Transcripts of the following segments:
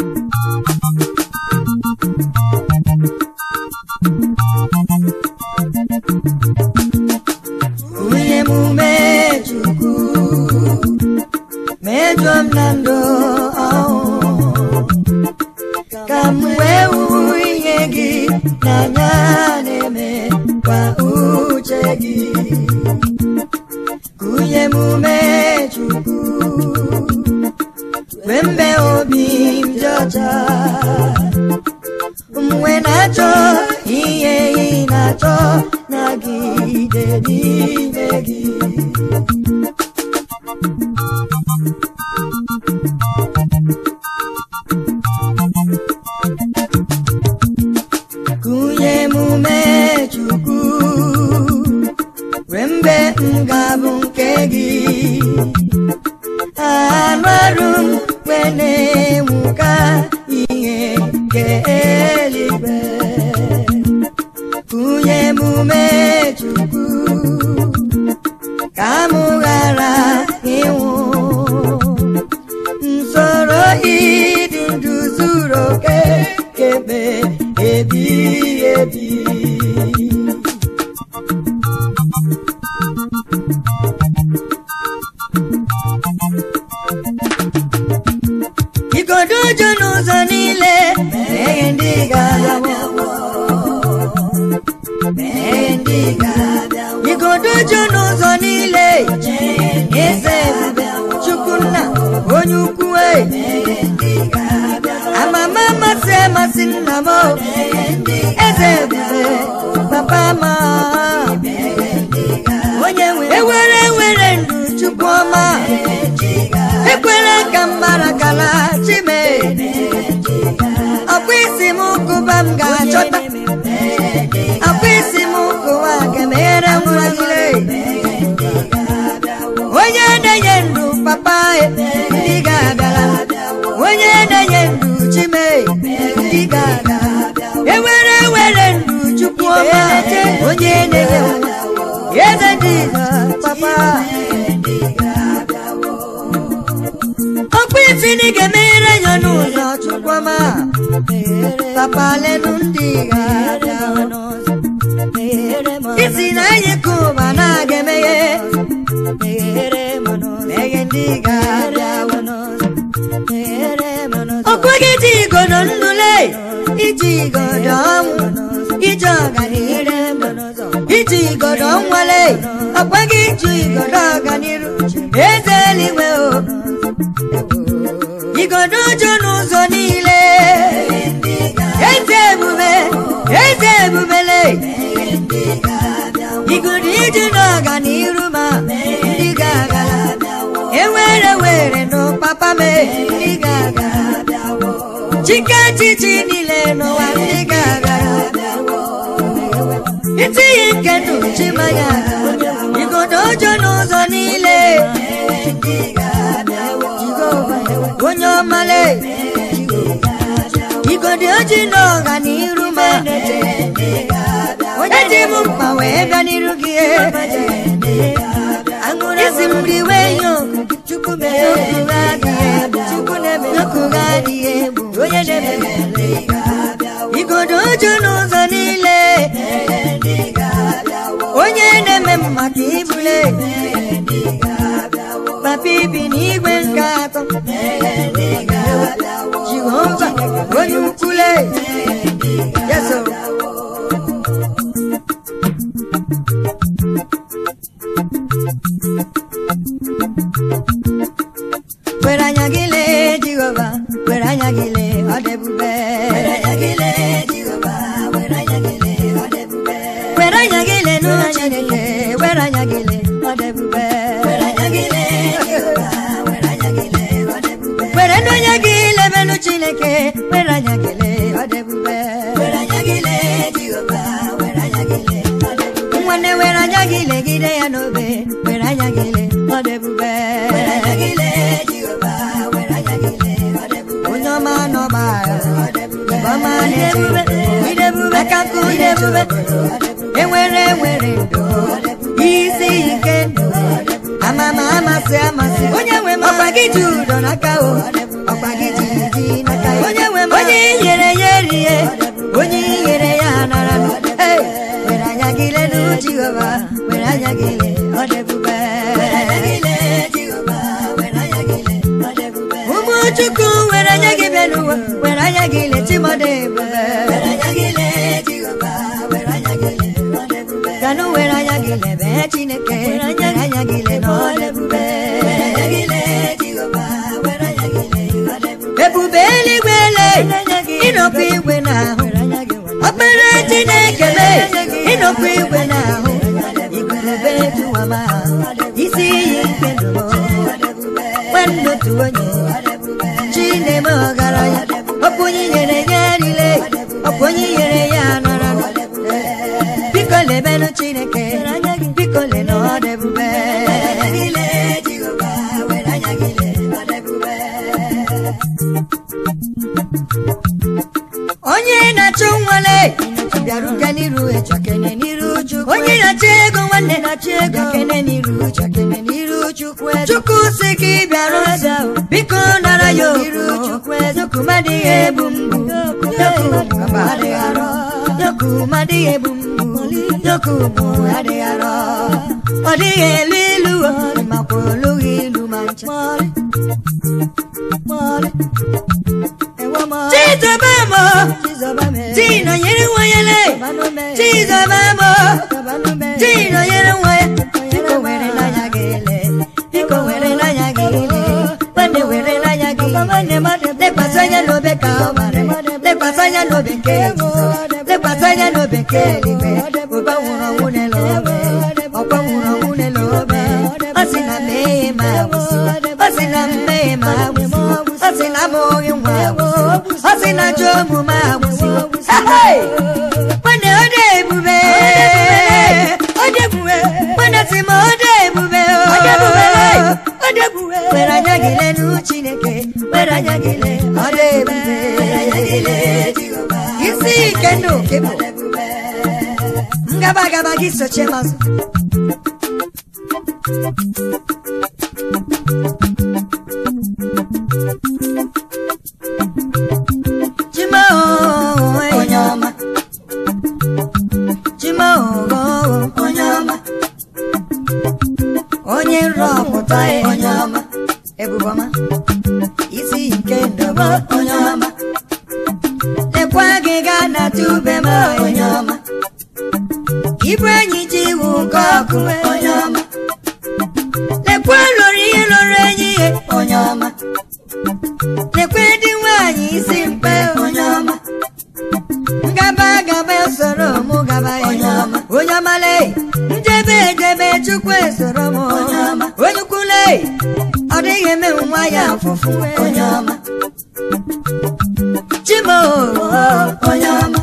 onye emume chukwu mejọ m na ndụ ọhụụ ka m wee hụ ihe gị n'anya na-eme kwa uche gị onye emume chukwu wee mbe obi m dị ọcha mgbe na-achọ ihe ị na-achọ nagide n'ime gị kụnye emume chukwu wee mgbe m ga-abụ nke gị anụ arụ m wee na-enwuka ihe nke eluigwe kụnye emume chukwu ka m ghara ịnwụ nsoro ịdị ndụ zuru oke kebe ebighị ebi igodo ụjọ n'ụzọ niile meghe ndị ga-abịawo meghe ndị ga-abịawo igodo ụjọ n'ụzọ niile eze chukwu nna onye ukwu e amama amasị amasị nna m o. eze ebube papa ma onye nwe ewere ewere ndụ chukwu ọma ekwela ka m mara kala chime ọkwa isi m kụba m ga-achọta ọkwa isi m kụwa ga-emeghere nwa gị onye na-enye ndụ papa ndị ga-abịara onye na-enye ndụ chime ndị ga-abịa ewere ewere ndụ chukwu ọma onye na-enye eze ndị papa ọkpụ ifini ga-emeghere ya n'ụzọ chukwuma papa lenu ndị ga-abịa n'ụzọ isi na anyị ka ụba na-aga emeghe meghe ndị ga-abịa ọkwa gị ji igodo ndụle iji igodo ọnwụ iji ọganiru iji igodo nwale ọkwa gị ji igodo ọganiru eze eluigwe o igodo ụjọ n'ụzọ niile eze ebube eze ebubele igodo iji n'ọganiru ma ndị ga-aga ewere were nụ papa m ndị ga-aga chike chichi niile n'ụwa ndị ga-aga itinye nke ndụ chimanya igodo ụjọ n'ụzọ niile onye ọmale igodi oji n'ọga n'iru ma onye dị m mkpa wee bịa n'iru gị isi m dị wee nye oku chukwu mere okwu adịghị chukwu na-eme okwu adịghị egbu onye na-eme igodo oju n'ụzọ niile onye na-eme maka ibule papa ibi n'igwe nke atọ jehova onye ukwule yeso were anya gị lee jehova were anya gị lee ọ dị ebube were anya gị lee jehova were anya gị lee ọ dị ebube were anya gị lee n'ụlọ chineke were anya gị lee ọ dị ebube were anya gị lee jehova were anya gị lee ọ dị ebube were n'onye gị lebenụ chineke were anya gị lee ọ dị ebube were anya gị lee jehova were anya gị lee ọ dị ebube nwanne were anya gị legide ya n'obe were anya gị lee ọ dị ebube were anya gị lee jehova were anya gị lee ọ dị ebube onye ọma n'ọba ọma na-ebube idebube aka nkụ idebube enwere enwere ndụ isi ike ndụ amama amasị amasị onye nwe m ọkpa gị ji ụdọ n'aka o ọkpa gị ji ji n'aka ya onye chukwu were anya gị bịa n'ụwa were anya gị leti mmadụ ebube were anya gị lee jehova were anya gị lee ọ dị ebube ganụ were anya gị lebe chineke were anya gị lee na ọ dị ebube were anya gị lee jehova were anya gị lee ọ dị ebube ebube eluigwe le ịnọkwa igwe n'ahụ ọkpara chineke le ịnọkwa igwe n'ahụ igwurube tụwama isi iyi nke ndụ nwanne otu onye chineme ọgaranya ọkwa onye nyere ya rile ọkwa onye nyere ya nọrọ biko lebenụ chineke biko le na ọ dị ebube onye na-achụ nwale bịaruga n'iru echakene n'iru chukwu onye na-achụ ego nwanne na-achụ ego kene n'iru chakene n'iru chukwu chukwu si gị bịarụ ọzọ biko nara ya oru chukwu eziokwu madịghị ebu mgbu yoku adịghị arọ yoku madịghị ebu mgbu yoku mụ adịghị arọ ọ dịghị elu ilu makwa olughị ilu ma ncha Chizobamo, Tino yere wayele, Chizobamo, Tino yere waye, Iko were na yagele, Iko were na yagele, Mane were na yagele, Mane mane, Le pasanya no be kamare, Le pasanya no be keji, Le pasanya no be keji, Uba wuna wune lobe, Opa wuna wune lobe, Asina me ma wusi, Asina me ma wusi, Asina mo yunwa wusi, Asina jomu ma wusi, Hey! Mane ode ebube, Ode ebube, Mane sima ode ebube, Ode ebube, Ode ebube, Were anya gile nu Chineke, Were anya gile, Ode ebube, Were anya gile, Isi kendo kebo, Ngaba gaba giso chemazo. Chima oh, onye ọma. Chima oh, onye ọma. Onye nrọpụta ya onye ọma. Ebubọma. Isi nke ndọba onye ọma. Lekwa gị gaa na tube m onye ọma. Ibu enyi ji iwu nke ọkụ onye ọma. Lekwa lụrụ ihe lụrụ enyi ihe onye ọma. Lekwe dị nwaanyị isi mkpe onye ọma. Ngaba gaba soro mụ gaba ya onye ọma. Onye ọma lee, njebe ejebe chukwu esoro m onye ọma. Onye ukwu lee, ọ dịghị eme nwa ya afụfụ onye ọma. Chimo onye ọma.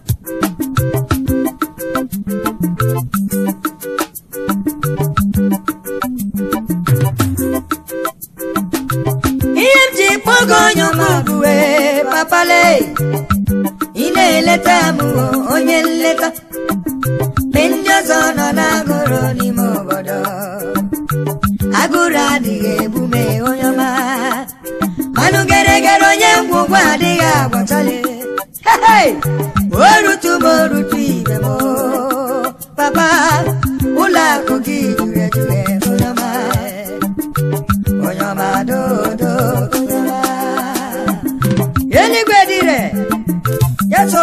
ihe m ji kpọgo onye ọmụbụwe papale ị na-eleta m o, onye nleta mgbe ndị ọzọ nọ n'agụrụ n'ime obodo agụrụ adịghị egbume onye ọma manụ geregere onye ngwụgwọ adịghị agwọchali Hey! o rutu m o rutu ibe m o. papa ụlọ akụ gị juru eju onye ọma onye ọma dodo onye ọma eluigwe dire yeso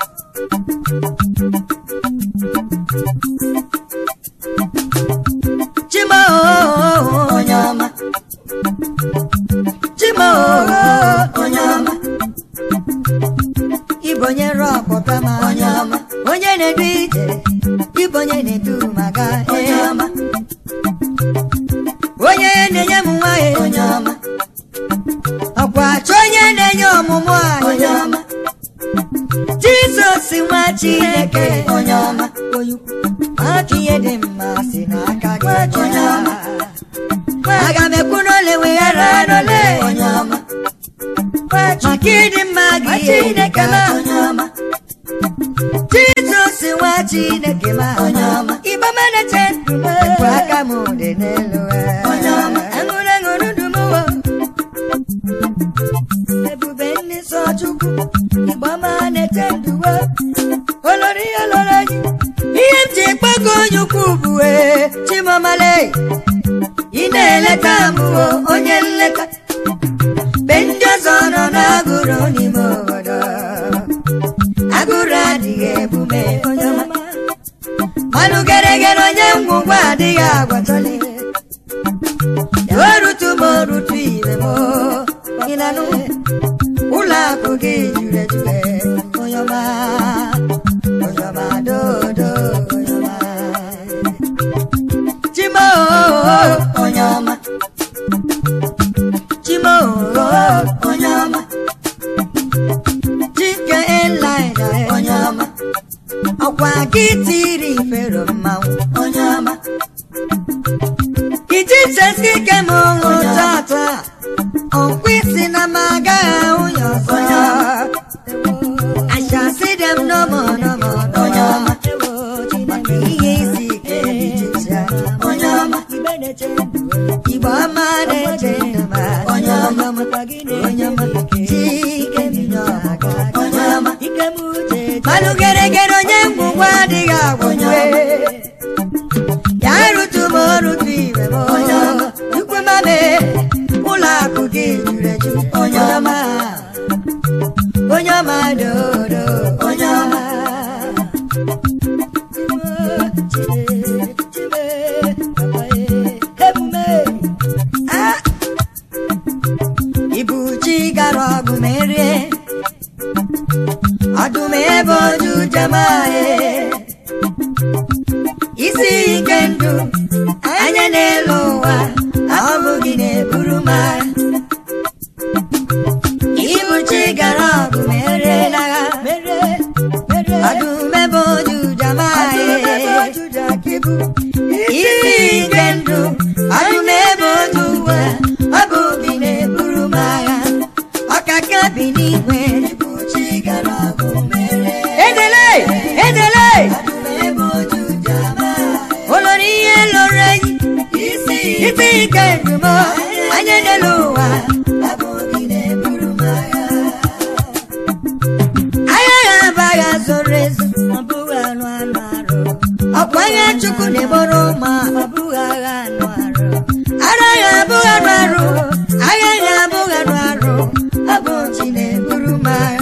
chima o, onye ọma chima o, onye ọma ịbụ onye rọpụta ma onye ọma onye na-edu ije ịbụ onye na-edu maka onye ọma onye na-enye m nwanyị onye ọma ọkwa achọ onye na-enye ọmụmụ anyị onye ọma jizọs nwa chineke onye ọma maka ihe dị mma si n'aka gị onye ọma aga m ekwu n'ole weghara n'ole onye ọma maka ịdị mma gị chineke ma onye ọma jizọs nwa chineke ma onye ọma ịgba manache ndụ m ekwe aka m dị n'elu onye ọma aṅụrụ aṅụrụ ndụ m wo ebube ndị nsọ chukwu ịgba manache ndụ wo olori olori anyị ihe m ji kpọkọ onye ukwu bụ ee chimamale ị na-eleta m wo onye nleta mgbe ndị adịghị agwachọli orutu m orutu ire m ịnanụ ụlọ akụ gị juru ejure onye ọma onye ọma dodo onye ọma chimo onye ọma chimo onye ọma chike elida onye ọma ọkwa gị tiri ifero mmanwụ onye ọma iji chesi ike m ụlụ tata ọkwa isi na m agaghị ahụ ya ọzọ I shall see them no more, no more, onye ọma maka ihe isi ike dị iche onye ọma igbo ọma na-eche ndụ ma onye ọma onye ọma chike minye ọga onye ọma malụ geregere onye ngwugwu adịghị agwụnwe ya rụtu m orutu ibe m onye ọma ukwe mame ụlọ akụ gị juru eju onye ọma onye ọma dodo onye ọma Ah! ibu chi gara ọgụ merie ọdụm ebe oju jemae isi ike ndụ anya n'elu ụwa ọ bụ gị na-eburu m agha ibu chi gara ọgụ merie n'agha ọdụm ebe oju jemae isi ike ndụ ọdụm ebe oju ụwa ọ bụ gị na-eburu m agha ọkaka bi n'igwe edele edele olori ihe lụrụ enyi isi ike ndụmọ anya n'elu ụwa agha ha abaghị zoro ezo ọkwa agha chukwu na-egboro ụma ara ya abụghị arụ arụ agha ya abụghị arụ arụ ọ bụ chi na-eburu m agha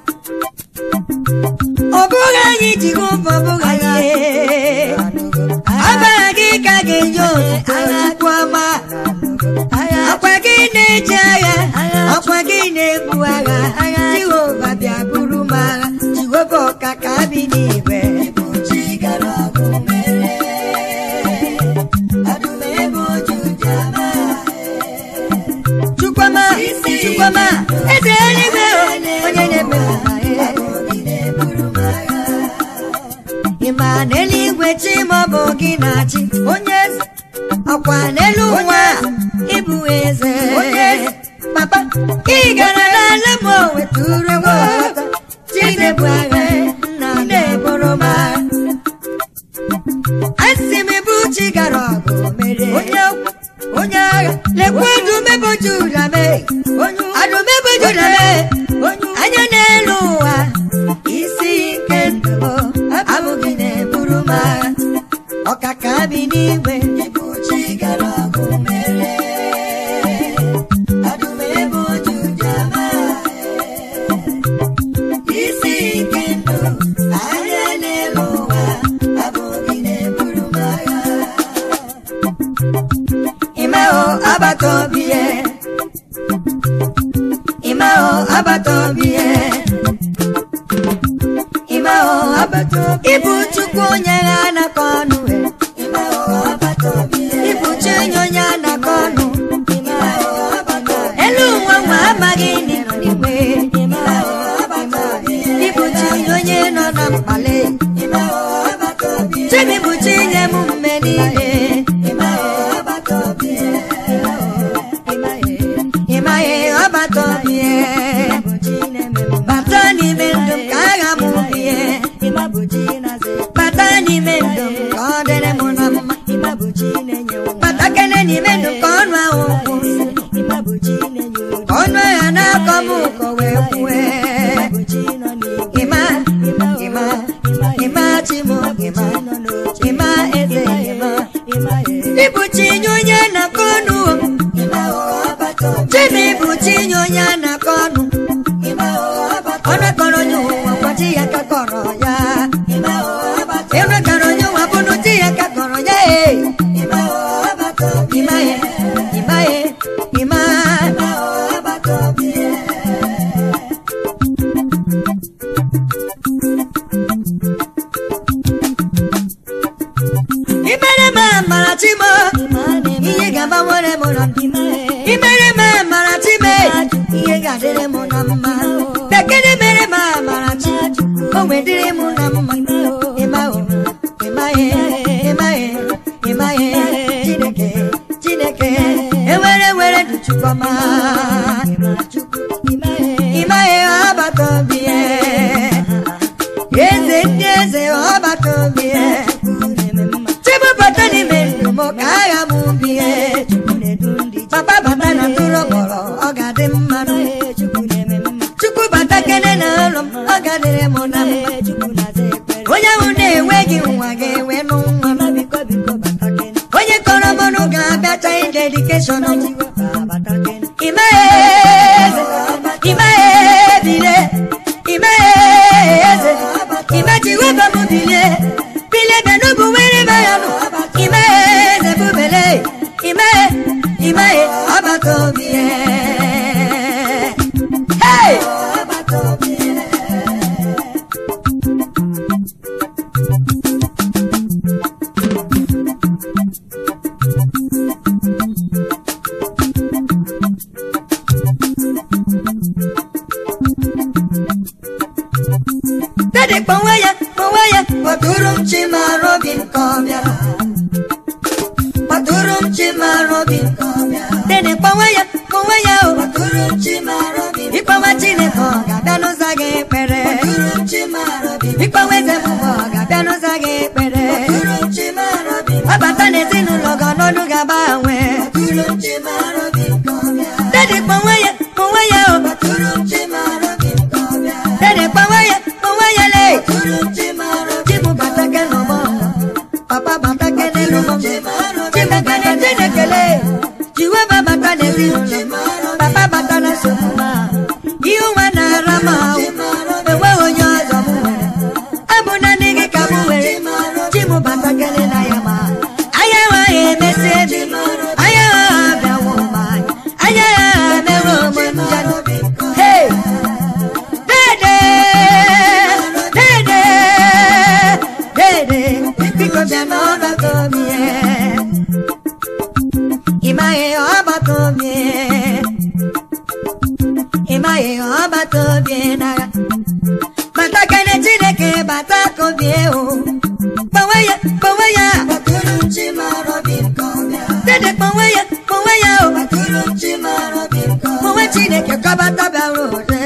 ọ bụghị anyị ji gị ụbọ bụghị anyị ọbara gị ka ga-enye otuto chukwu ọma ọkwa gị na-eji agha ọkwa gị na-ebu agha jehova bịa buru m agha jehova ọka ka bi n'igwe chukwama chukwama eze eluigwe onye na-eme ịma n'eluigwe chi maọbụ gị na-achị onye eze ọkwa n'elu ụwa ịbụ eze papa ị gara n'ala m wetụrụ m chinebu agha nna na-eboro m agha asị m bụ chi gara ọgụ mere onye onye agha lekwa ọdụmebo juda mee ọdụmebo juda mee anya n'elu ụwa isi ike ndụ abụghị na-eburu m agha ọkaka bi n'igwe isi ike ndụ anya n'elu ụwa abụghị na-eburu m agha Imao abatobie Imao abatobie Imao abatobie Ibu chukwu onye ha na-akọ ọnụ e Imao abatobie Ibu chi onye ha na-akọ ọnụ Imao abatobie Elu ụwa nwa amaghị n'ịnọ n'igwe Imao abatobie Ibu chi onye nọ na mkpali Imao abatobie Chimi bụ chi nye m mme niile Imao abatobie ịmaghị ọbatobie bata n'ime ndụ m ka agha m bie bata n'ime ndụ m ka ọ dịrị m na mma bata kene n'ime ndụ ka ọnụ ahụ kwụ ka ọnụ agha na-akọ m ụkọ wee kwue ịma ịma ịma chimo ịma ịma eze ịma ịbụ chi nye onye na-akọ ọnụ chimi bụ chi nye onye na-akọ ọnụ ọnụ kọrọ onye ụwa gbachi ya ka kọrọ ya ịnụ kọrọ onye ụwa bụnụ chi ya ka kọrọ ya ee dịrị m na mma bekene mere m amara chi o wee dịrị m na mma ịma o ịmaghị ịmaghị ịmaghị chineke chineke ewere were dị chukwuma ịmaghị ọgbata obi ya eze ndị eze ọgbata obi ya chibụbata n'ime ndụ m ka agha m ubi ya papa bata na tụrụ kpọrọ ọ ga-adị mma chukwu bata kene na ụlọ m ọ ga-adịrị m na mma onye ahụ na-enweghị nwa ga-enwe nụ nwa onye kọrọ mọnụ ga-abịacha dedikeshọn imeghe eze imeghe bile imeghe eze imechiwebe m bilie bilie benugwu were maya nụ imeghe eze bubele imeghe imeghe ọgbata obi hey! Dede kpọnwe ya kpọnwe ya kpọtụrụ m chimara obi nke ọbịa kpọtụrụ m chimara obi nke ọbịa Dede kpọnwe ya kpọnwe ya o kpọtụrụ m chimara obi ịkpọnwe Chineke ọ ga-abịa n'ụzọ gị ekpere kpọtụrụ m chimara obi ịkpọnwe eze mmụọ ọ ga-abịa n'ụzọ gị ekpere kpọtụrụ m chimara obi ọbata n'ezinụlọ gị ọnọdụ ga-agbanwe kpọtụrụ m chimara obi nke ọbịa Dede kpọnwe ya kpọnwe ya o kpọtụrụ m chimara obi nke ọbịa Dede kpọnwe ya kpọnwe ya le chibu bata ke n'ọgbọ papa bata ke n'ụgbọ chibekene chinekele jiweba bata n'ezinụlọ papa bata na nsogbu ihe nwa na-ara m ahụ enweghị onye ọzọ m nwere abụ na ndị gị ka m nwere chibu bata kele na ya ma anya ha emesi ebi anya ha abịawo ma anya ha mewe onwe m janụ hey dede dede dede biko bịa n'ọgbata obi ịmaghị ọgbata obi ịmaghị ọgbata obi n'agha bata kene chineke bata ka obi ewu kpọnwe ya kpọnwe ya dede kpọnwe ya kpọnwe ya o kpọnwe chineke kọbata bịara ode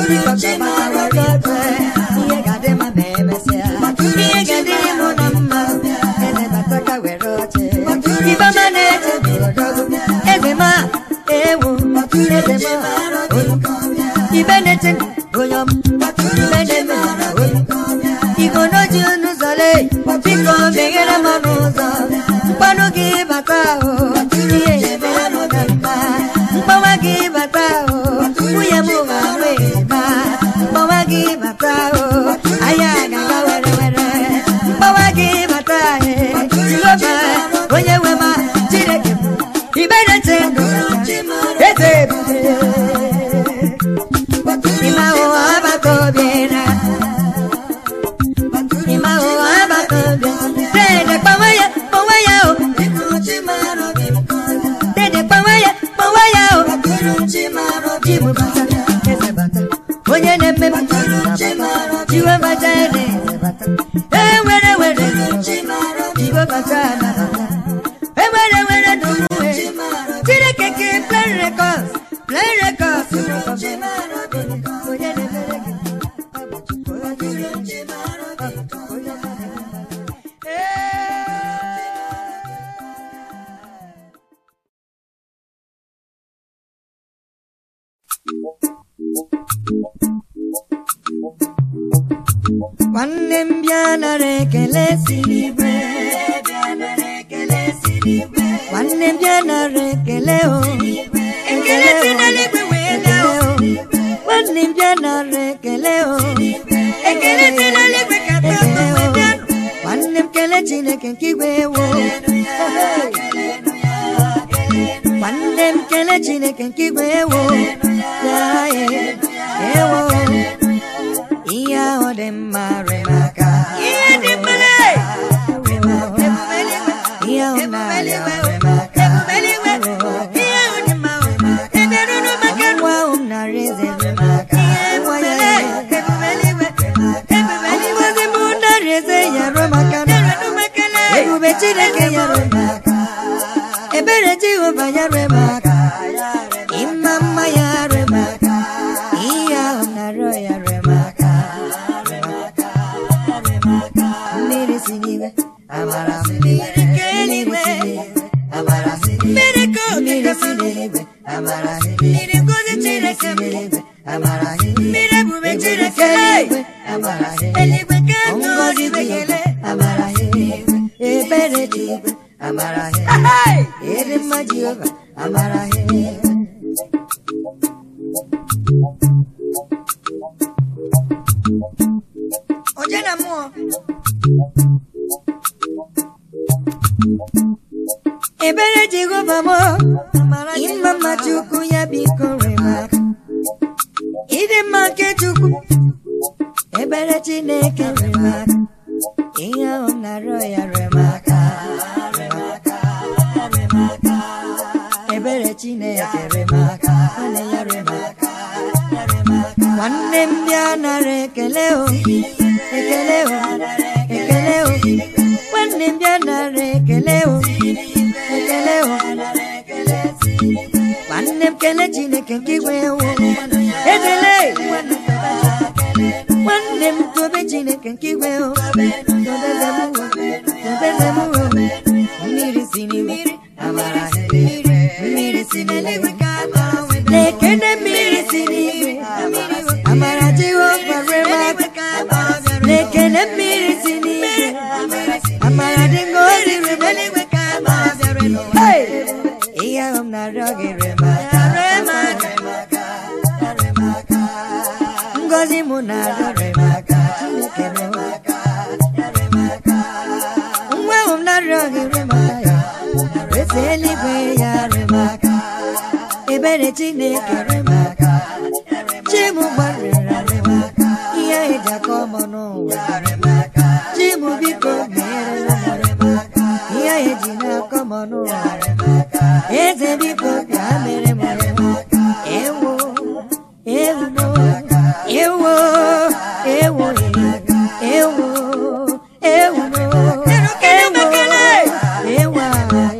ihe ga-adị mma ma emesịa ihe ga-adịrị mụ na mma eze bata ka were oche ibama na-eche odogo eze ma ewu eze ma ibe na-eche onye ọma ibe na-eme onye igonoji n'ụzọle biko meghere m ọnụ ụzọ mkpanụ gị bata ahụ ihe emere m na mma mkpọwa gị bata ahụ nwunye m ga-ahụ ema mkpọwa gị bata ahụ ahịa ga-aga were were mkpọwa gị bata ahụ jehova onye nwe ma chineke m ibe na-eche ndụ eze ebube ime ahụ agbata obi na ime ahụ agbata obi dede kpọnwe ya kpọnwe ya o dede kpọnwe ya kpọnwe ya o jibu bata eze bata onye na-eme bata jiwe bata eze bata e were were jiwe bata na bata e were were n'omume chineke ka play records play records onye na-emere gị ọ bụ Chukwu, ọ bụ Chukwu, onye ọma na-eme. nwanne m bịa nara ekele si n'igwe nwanne m bịa nara ekele o ekele si n'eluigwe wee daa o nwanne m bịa nara ekele o ekele si n'eluigwe ka tọtọ wee bịa nwanne m kele chineke nke igwe wo nwanne m kele chineke nke igwe wo ya ewo ihe ahụ dị mma remaka ihe dị mma ihe ahụ na-arịa remaka nwa ahụ m narị eze ngozi m narị eze ya ruo maka na ebube chineke ya ruo maka ebere jehova ya ruo maka ịma mma ya ruo maka ihe ahụ na-arịọ ya ruo maka mmiri si n'igwe amara mmiri nke eluigwe amara mmiri ka mmiri si n'eluigwe amara mmiri ngozi chineke mmiri amara mmiri ebube chineke eluigwe amara eluigwe ka ngozi bekele amara ebere chineke amara eri mma jehova amara oje na mmụọ ebere jehova m ịma mma chukwu ya biko remaka ịdị mma nke chukwu ebere chineke remaka ihe ahụ m na-arịọ ya remaka ebere chineke remaka nwanne ya remaka nwanne m bịa nara ekele o ekele o ekele o nwanne m bịa nara ekele o ekele o nwanne m kele chineke nke igwe ewo ekele nwanne m tobe chineke nke igwe o tobeze m wo tobeze m wo mmiri si n'igwe amara mmiri si n'eluigwe lekene mmiri si n'igwe amara jehova remaka lekene mmiri si n'igwe amara dị ngozi remaka Hey! ihe ahụ m na-arịọ gị remaka ngozi mụ na-arịọ remaka chineke remaka nwa ahụ m na-arịọ gị remaka ya eze eluigwe ya remaka ebere chineke remaka chimu gbarịra remaka ihe eji akọ ọmụ n'ụwa remaka chimu biko mere m remaka ihe eji na-akọ ọmụ n'ụwa remaka eze biko bịa mere m remaka ewo ewo ewo ewo ewo ewo ewo ewo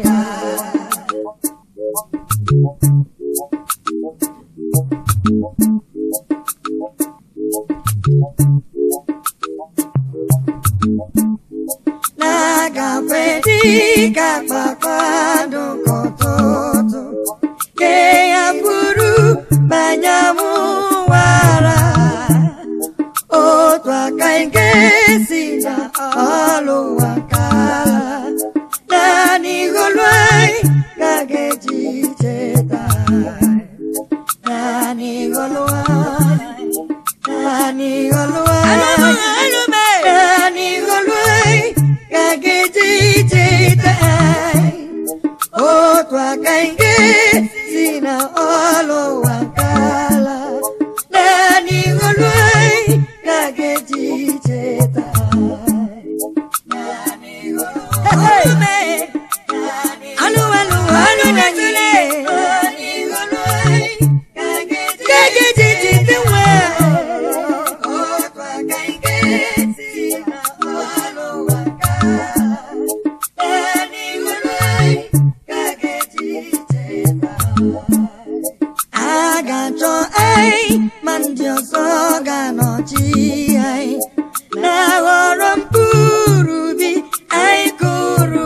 na-agafe dịka kpakpando nke ụtụtụ ke ya bụrụ banye mụwara otu aka nke si na ọlụ ụwa ka naanị igolu anyị ka ga-eji cheta naanị igolu anyị naanị igolu anyị naanị igolu anyị ka ga-eji cheta otu aka nke si na ọlụ ụwa kala naanị igolu anyị ka ga-eji cheta Alụ alụ alụ na nyile ka ga-eji cheta nwa otu aka nke si na ọlụ ụwa a ga-achọ anyị ma ndị ọzọ ga-anọchi anyị na-aghọrọ mkpụrụ ubi anyị kụrụ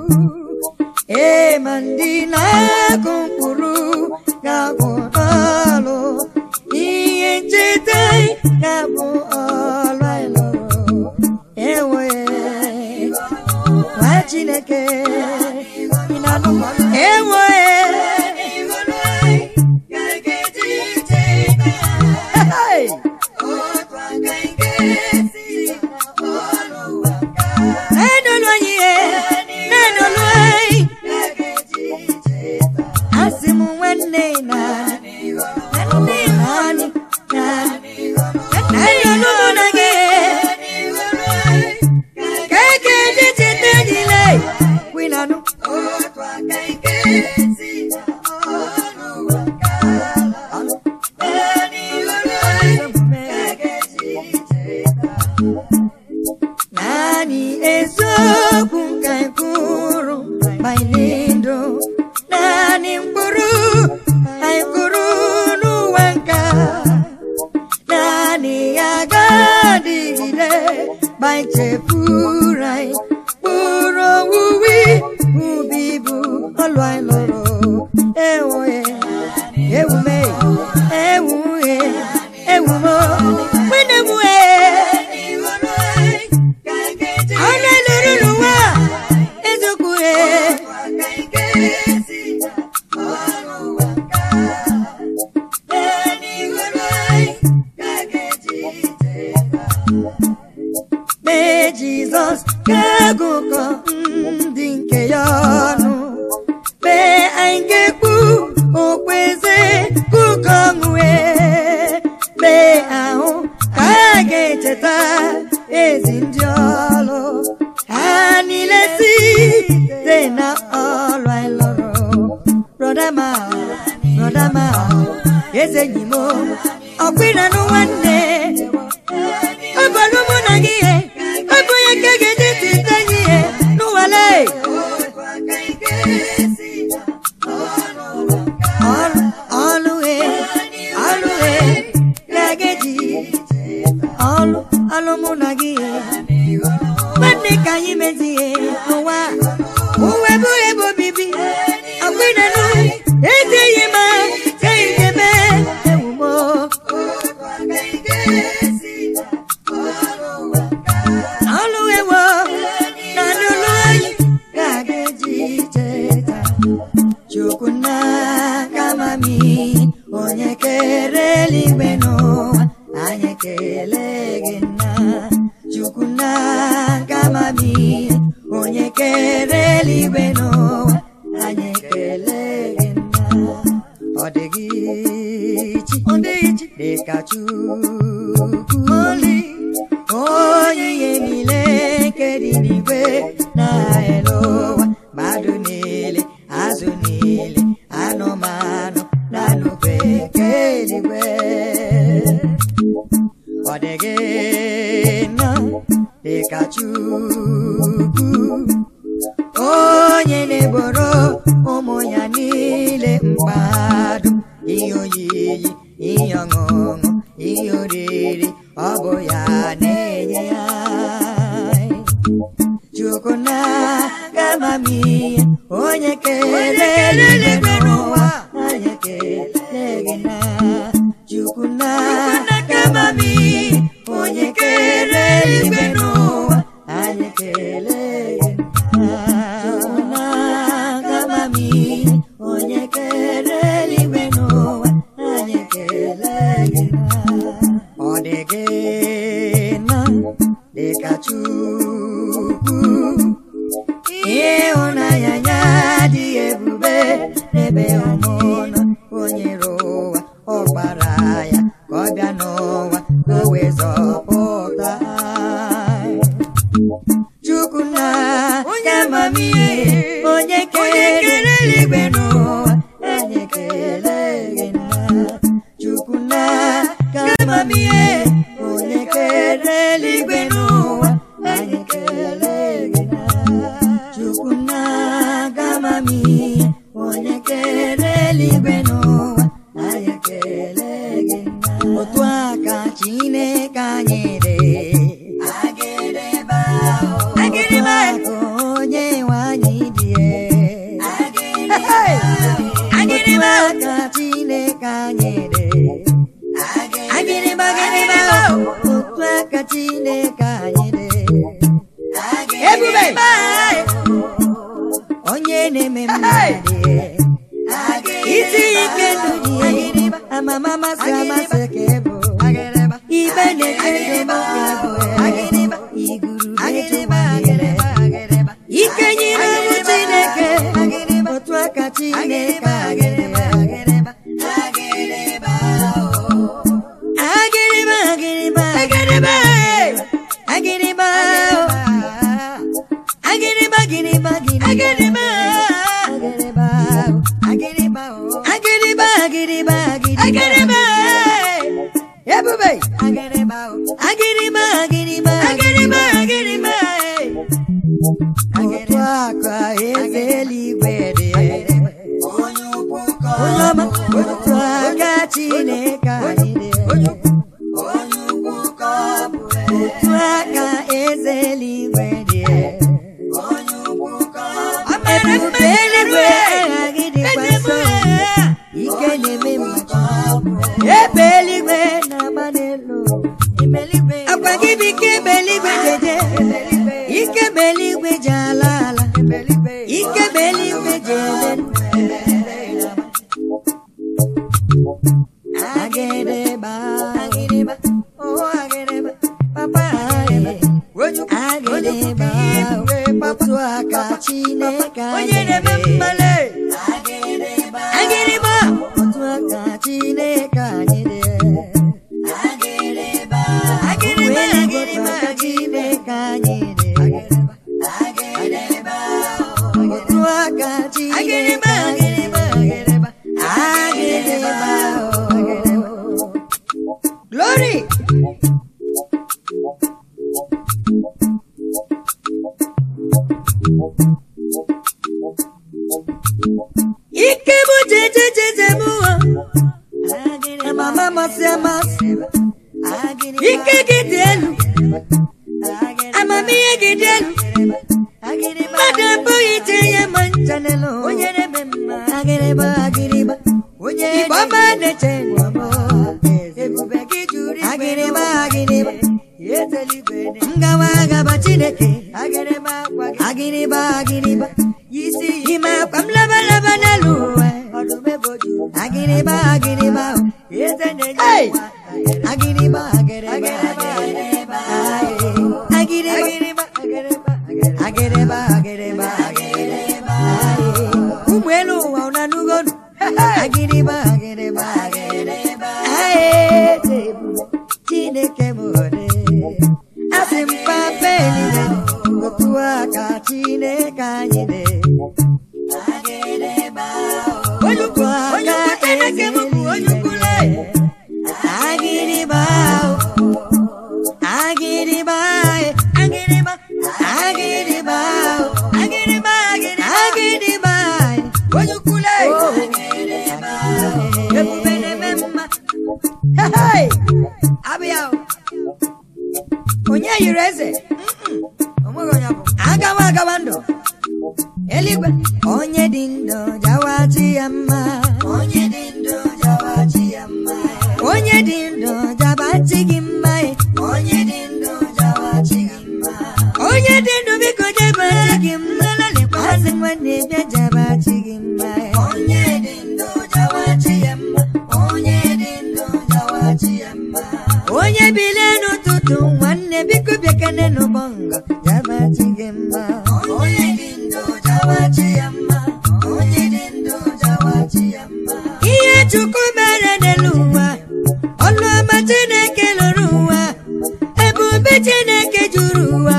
ee ma ndị na-akụ mkpụrụ ga-abụ ọlụ ihe ncheta anyị ga-abụ ọlụ anyị lụrụ ewe nwa chineke ị na-anụ m? ewe Hey! Na-enolu anyị ihe, na-enolu anyị. Asị m nwanne na nwanne naanị na-enolu mụ na gị ka eke dị cheta niile kwinanụ na-adịgide ma ichefuru anyị kpụrụ owuwe ubi bụ ọlụ anyị lụrụ ewuhe ewume ewuhe ewumo nwene mue ọnụ eluru n'ụwa eziokwu he mee jizọs ga-agụkọ ndị nke ya ọnụ mee anyị ga-ekpu okpueze kụkọ ọṅụe mee ahụ ka a ga-echeta ezi ndị ọlụ ha niile site na ọlụ anyị lụrụ brọdama brọdama eze enyi m ọkpịranụ nwanne ọ bụrụ mụ na gị ihe ọ bụ onye ka ga-eji tite gị ihe n'ụwale ọlụ ọlụ he ọlụ he ga-eji ọlụ ọlụ mụ na gị ihe nwanne ka anyị mezie n'ụwa uwe bụ ebe obibi ọkpịranụ ejighị ma ejighị eme ewumo ọlụ ewo na n'ụlọ anyị ga-aga eji cheta chukwu na kamami onye kere eluigwe n'ụwa anyị ekele gị nna chukwu na kamami onye kere eluigwe n'ụwa anyị ekele gị nna ọ dịghị chi ọ dịghị chi dịka chukwu oli onye ihe niile nke dị n'igwe na elu ụwa mmadụ niile azụ niile anụmanụ na nnukwu nke eluigwe ọ dịghị nna dịka chukwu onye na-egboro ụmụ ya niile mkpado ihe oyiyi ihe ọṅụṅụ ihe oriri ọ bụ ya na-enye ya chukwu na gamamihe onye kere eluigwe n'ụwa anyị ekele gị na chukwu na gamamihe onye kere eluigwe n'ụwa anyị ekele gị na chukwu na gamamihe onye kere eluigwe n'ụwa anyị ekele gị na ọ dị gị na dịka chukwu ịhụnanya ya dị ebube n'ebe ọmụnọ onye ụwa ọ gbara ya ka ọ bịa n'ụwa ka o wee zọpụta anyị. chukwu na onye amamihe onye kere eluigwe n'ụwa anyị ekele gị na chukwu na ka amamihe onye kere eluigwe n'ụwa anyị ekele gị na chukwu na ka amamihe onye kere eluigwe n'ụwa anyị ekele gị na otu aka chineke anyị dị agịrịba ka onye nwe anyị dị agịrịba ka chineke anyị dị agịrịba agịrịba otu aka chineke anyị dị ebube onye na-eme mmadụ isi ike ndụ dị amama masị amasị ka ịbụ ibe na-eche ndụ ka ịbụ iguru na-eche ike nyere ụmụ chineke otu aka chineke agịrịba agịrịba agịrịba agịrịba agịrịba agịrịba agịrịba agịrịba agịrịba agịrịba agịrịba agịrịba agịrịba ebube agịrịba agịrịba agịrịba agịrịba agịrịba otu aka eze eluigwe dị onye ọma otu aka chineke anyị dị otu aka eze eluigwe dị ebube eluigwe aghaghị dịkwa nso ike na-eme mmachi ebe eluigwe na-agba n'elu akwa gị bụ ike ebe eluigwe jeje ike ebe eluigwe ji ala ala ike ebe eluigwe ji ele ndụ agịrịgba agịrịgba oh agịrịgba papa agịrịgba otu aka chineke onye na-eme mmale agịrịgba otu aka chineke anyị dị agịrịgba Agịrịgba, agịrịgba agịrịgba, chineke anyị dị agịrịgba otu aka chineke agịrịgba anyị dị agịrịgba agịrịgba oh. glory ike bụ jejejeje m mama amasị amasị ike gị dị elu amamihe gị dị elu mmadụ abụghị ije ya ma ncha n'elu onye na-eme mma agịrịgba agịrịgba onye igbo ọma na-eche ndụ ebube gị juru igwe agịrịgba agịrịgba ezeligwe dị ngawa agaba chineke agịrịgba akwa gị agịrịgba agịrịgba isi ime akwa m labalaba n'elu ụwa ọdụm eboju agịrịgba agịrịgba eze na-enye Hey! nwa agịrịgba agịrịgba Agịrịgba, agịrịgba agịrịgba agịrịgba agịrịgba agịrịgba agịrịgba ụmụ elu ụwa ụna n'ugonu agịrịgba agịrịgba agịrịgba chineke m ode asị m papa eluigwe otu aka chineke anyị dị onye ukwu onye ukwu chineke m bụ onye ukwu le agịrịgba agịrịgba agịrịgba agịrịgba agịrịgba agịrịgba agịrịgba onye ukwu le ebube na-eme mma Hey! abịa o. onye yiri eze onweghị onye bụ agawa agawa ndụ eluigwe onye dị ndụ jawachi ya mma onye dị ndụ jawachi ya mma onye dị ndụ jabachi gị mma onye dị ndụ jawachi gị mma onye dị ndụ biko jabachi gị mma asị nwanne bịa jabachi gị mma onye dị ndụ jawachi ya mma onye dị ndụ jawachi ya mma onye bilie n'ụtụtụ nwanne biko bịakene n'ụbọngọ jabachi gị mma onye dị ndụ jawachi ya mma onye dị ndụ jawachi ya mma ihe chukwu mere n'elu ụwa ọlụ ọma chineke lụrụ ụwa ebube chineke juru ụwa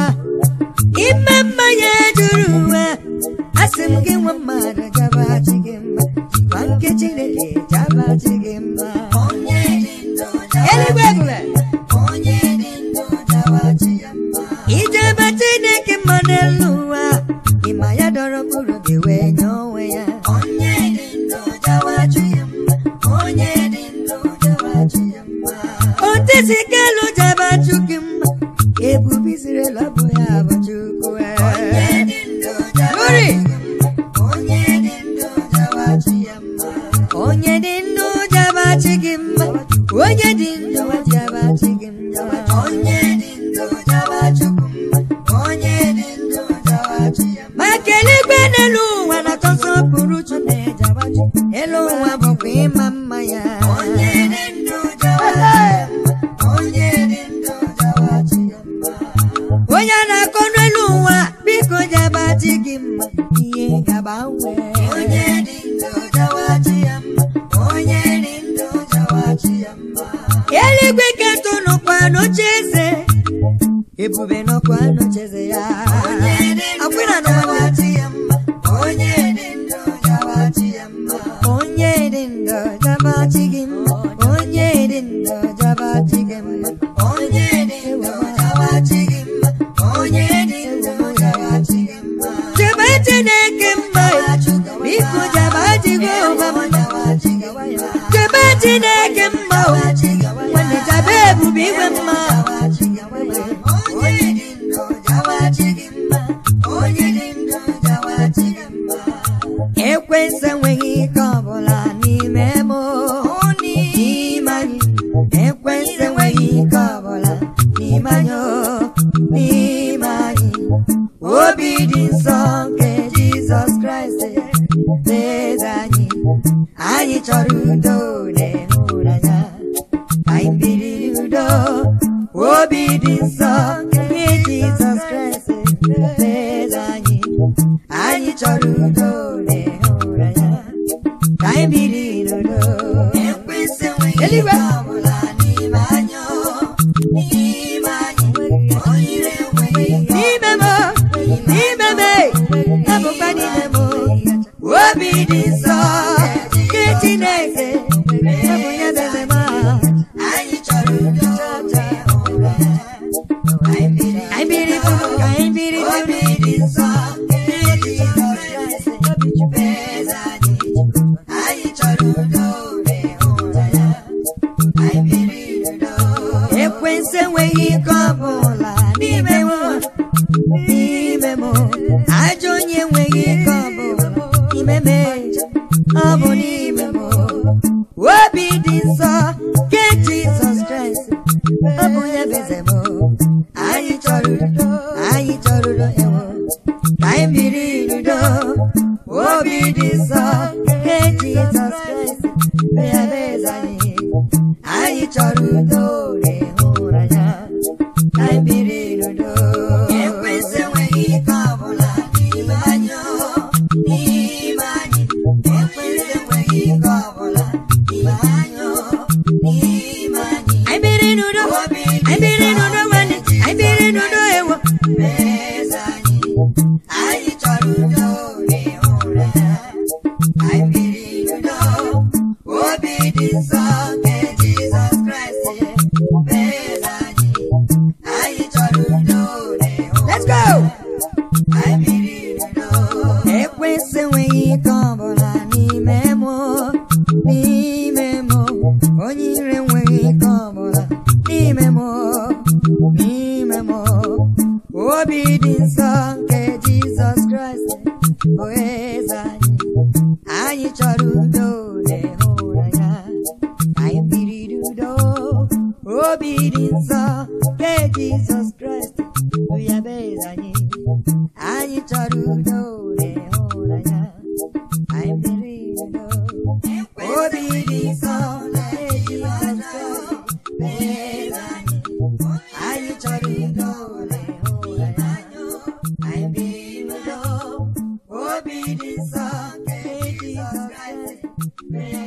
ime mma ya juru ụwa asị m gị nwa mmadụ jabachi gị mma gwa nke chineke jabachi gị mma onye dị ndụ eluigwe jawachi ebube onye dị ndụ jawachi ya mma ijebe chineke mma n'elu ụwa ịma ya dọrọ mkpụrụ gị wee nye onwe ya onye dị ndụ jawachi ya mma onye dị ndụ jawachi ya mma otisi kelu jabachi gị mma ebube izrela bụ ya bụ chukwu onye dị ndụ jawachi ya mma onye dị ndụ jawachi ya mma onye dị ndụ jabachi gị mma onye dị ndụ jabachi gị mma onye dị ndụ jawachi mma onye dị ndụ jawachi ya mma maka eluigwe n'elu ụwa na-atọ nsọpụrụ Chukwu elu ụwa bụkwa ịma mma ya onye dị ndụ jawachi ya mma onye dị ndụ jawachi ya mma onye na-akọ n'elu ụwa biko jabachi gị mma ihe gagbanwe onye dị ndụ jawachi ya mma onye dị ndụ jawachi ya mma eluigwe ketụ nọkwa n'oche eze ebube nọkwa n'oche eze ya onye dị ndụ akwịna n'ụwa jawachi ya mma onye dị ndụ jawachi ya mma onye dị ndụ jabachi gị mma onye dị ndụ jabachi gị mma onye dị ndụ jawachi gị mma onye dị ndụ jawachi gị mma jebe chineke mma biko jabachi gị ụba mma jawachi gị mma jebe chineke mma nwanne jabe ebube igwe mma jawachi gị mma ekwensị enweghị ike ọbụla n'ime anyị o, n'ime anyị obi dị nsọ nke jizọs kraịst n'eze anyị anyị chọrọ udo na ịhụnanya anyị biri n'udo obi dị nsọ nke jizọs kraịst n'eze anyị anyị chọrọ udo na ịhụnanya ka anyị biri n'udo Ekwesị enweghị Eluigwe. ike ọbụla n'ime anyị o, n'ime anyị onye ire enweghị ike n'ime m n'ime m ebụkwa n'ime m obi dị nsọ nke chineke ebụ ya bebe m anyị chọrọ udo na ịhụnanya anyị biri anyị biri bụ ka anyị biri obi n'udo dị nsọ nke Jizọs Kraịst bụ eze anyị anyị chọrọ udo na ịhụnanya anyị biri n'udo ekwensu enweghị ike ọbụla n'ime m n'ime m ajọ onye enweghị ike ọbụla n'ime m ọ bụ n'ime m obi dị nsọ nke jizọs kraịst ọ bụ ya bụ eze m anyị chọrọ udo anyị chọrọ udo ewo ka anyị biri n'udo obi dị nsọ nke jizọs kraịst bụ ya bụ eze anyị anyị chọrọ udo na ịhụnanya ka anyị biri n'udo Ekwesị enweghị ike ọbụla n'ime anyị o, n'ime anyị ekwesị enweghị ike ọbụla n'ime anyị o, n'ime anyị anyị biri n'udo obi anyị biri n'udo nwanne anyị biri n'udo ewo eze anyị anyị chọrọ udo na ịhụnanya anyị biri n'udo obi dị nsọ nke Jizọs Kraịst bụ eze anyị anyị chọrọ udo na let's ịhụnanya go anyị biri n'udo ekwensu enweghị ike ọbụla n'ime m n'ime m onye ire enweghị ike ọbụla n'ime m n'ime m obi dị nsọ nke jizọs kraịst bụ eze anyị anyị chọrọ udo na ịhụnanya anyị biri n'udo obi dị nsọ nke jizọs kraịst bụ ya bụ eze anyị anyị chọrọ udo na ịhụnanya anyị biri n'udo obi dị nsọ nke jizọs kraịst bụ eze anyị anyị chọrọ udo na ịhụnanya anyị biri n'udo obi dị nsọ nke jizọs kraịst bụ